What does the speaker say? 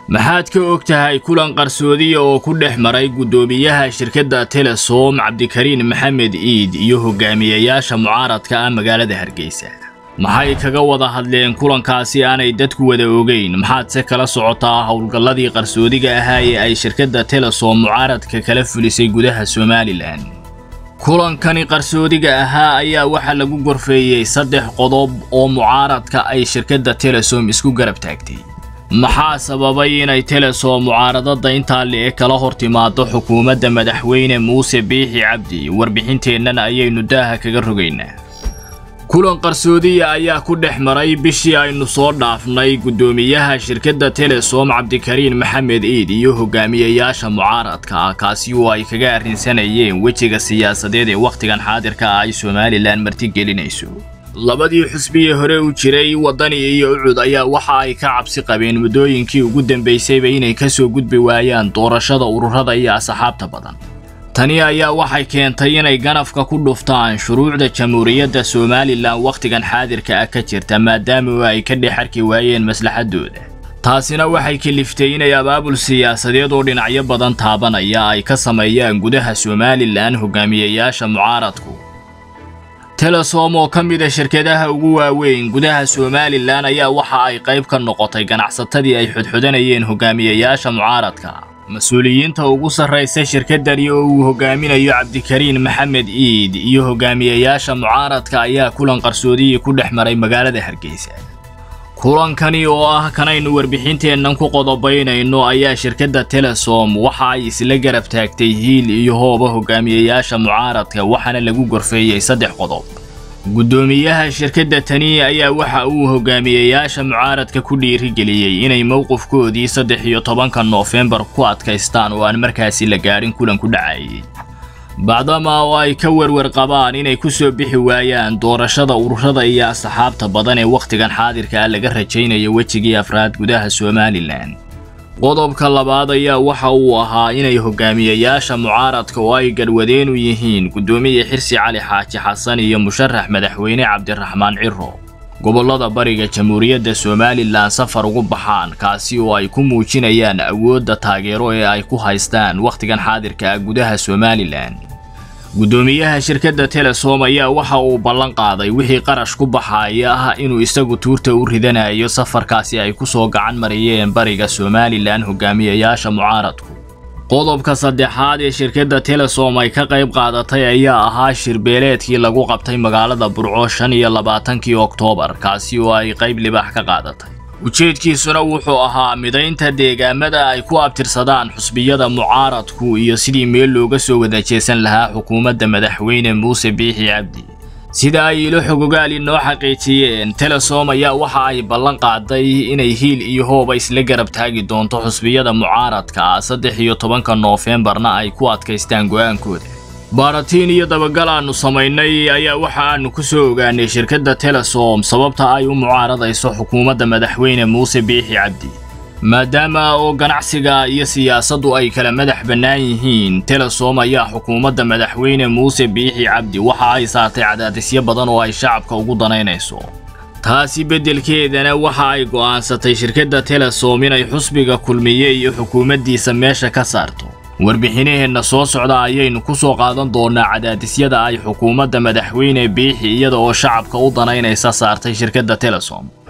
maxaad ka og tahay kulan qarsoodiya oo ku dhex maray guddoomiyaha shirkadda telesom cabdikariin maxamed iid iyo hogaamiyayaasha mucaaradka ah magaalada hargeysa maxay kaga wada hadleen kulankaasi aanay dadku wada ogeyn maxaadse kala socotaa howlgalladii qarsoodiga ahaa ee ay shirkadda telesom mucaaradka kala fulisay gudaha somalilan kulankani qarsoodiga ahaa ayaa waxaa lagu gorfeeyey saddex qodob oo mucaaradka ay shirkadda telesom isku garab taagtay maxaa sababay inay telesom mucaaradada intaa le-e kala hor timaado xukuumadda madaxweyne muuse biixi cabdi warbixinteennan ayaynu daaha kaga rogaynaa kulan qarsoodiya ayaa ku dhex maray bishii aynu soo dhaafnay guddoomiyaha shirkadda telesom cabdikariin maxamed iid iyo hogaamiyayaasha mucaaradka ah kaasi oo ay kaga arrinsanayeen wejiga siyaasadeed ee wakhtigan xaadirka ah ay somalilan martigelinayso labadii xusbiyii hore u jiray waddani iyo ucud ayaa waxa ay ka cabsi qabeen muddooyinkii ugu dambaysayba inay ka soo gudbi waayaan doorashada ururada iyo asxaabta badan tani ayaa waxay keentay inay ganafka ku dhuftaan shuruucda jamhuuriyadda somalilan wakhtigan xaadirka ah ka jirta maadaama ay ka dhex arki waayeen maslaxadooda taasina waxay kaliftay inay abaabul siyaasadeed oo dhinacyo badan taabanaya ay ka sameeyaan gudaha somalilan hogaamiyayaasha mucaaradku telesom oo ka mida shirkadaha ugu waaweyn gudaha somalilan ayaa waxa ay qayb ka noqotay ganacsatadii ay xodxodanayeen hogaamiyayaasha mucaaradka mas-uuliyiinta ugu sarraysa shirkaddani oo uu hogaaminayo cabdikariin maxamed iid iyo hogaamiyayaasha mucaaradka ayaa kulan qarsoodiyii ku dhex maray magaalada hargeysa kulankani oo ah kanaynu warbixinteennan ku qodobaynayno ayaa shirkadda telesom waxa ay isla garab taagtay hiil iyo hooba hogaamiyayaasha mucaaradka waxaana lagu gorfeeyey saddex qodob guddoomiyaha shirkadda tani ayaa waxa uu hogaamiyayaasha mucaaradka ku dhiirigeliyey inay mowqifkoodii saddex iyo tobanka noofembar ku adkaystaan oo aan markaasi la gaadhin kulanku dhacayay bacdama oo ay ka werwer qabaan inay ku soo bixi waayaan doorashada ururada iyo asxaabta badan ee wakhtigan xaadirka ah laga rajaynayo wejigii afraad gudaha somalilan qodobka labaad ayaa waxa uu ahaa inay hogaamiyayaasha mucaaradka oo ay garwadeen u yihiin guddoomiye xirsi cali xaaji xasan iyo musharax madaxweyne cabdiraxmaan ciro gobollada bariga jamhuuriyadda somalilan safar ugu baxaan kaasi oo ay ku muujinayaan awoodda taageero ee ay ku haystaan wakhtigan xaadirka ah gudaha somalilan guddoomiyaha shirkadda telesom ayaa waxa uu ballan qaaday wixii qarash ku baxaaya ah inuu isagu tuurta u ridanayo safarkaasi ay ku soo gacan mariyeen bariga somalilan hogaamiyayaasha mucaaradku qodobka saddexaad ee shirkadda telesom ay ka qayb qaadatay ayaa ahaa shirbeeleedkii lagu qabtay magaalada burco shan iyo labaatankii oktoobar kaasi oo ay qayb libaax ka qaadatay ujeedkiisuna wuxuu ahaa midaynta deegaamada ay ku abtirsadaan xusbiyada mucaaradku iyo sidii meel looga soo wada jeesan lahaa xukuumadda madaxweyne muuse biixi cabdi sida ay ilo xogogaali noo xaqiijiyeen telesom ayaa waxa ay ballan qaaday inay hiil iyo hooba isla garab taagi doonto xusbiyada mucaaradka ah saddex iyo tobanka noofembarna ay ku adkaystaan go'aankooda baaratiin iyo dabagal aannu samaynay ayaa waxa aanu ku soo ogaanay shirkadda telesom sababta ay u mucaaradayso xukuumadda madaxweyne muuse biixi cabdi maadaama oo ganacsiga iyo siyaasaddu ay kala madax bannaan yihiin telesom ayaa xukuumadda madaxweyne muuse biixi cabdi waxa ay saartay cadaadisyo badan oo ay shacabka ugu danaynayso taasi beddelkeedana waxa ay go'aansatay shirkadda telesom inay xusbiga kulmiye iyo xukuumaddiisa meesha ka saarto warbixinaheenna soo socda ayaynu ku soo qaadan doonaa cadaadisyada ay xukuumadda madaxweyne biixi iyada oo shacabka u danaynaysa saartay shirkadda telesom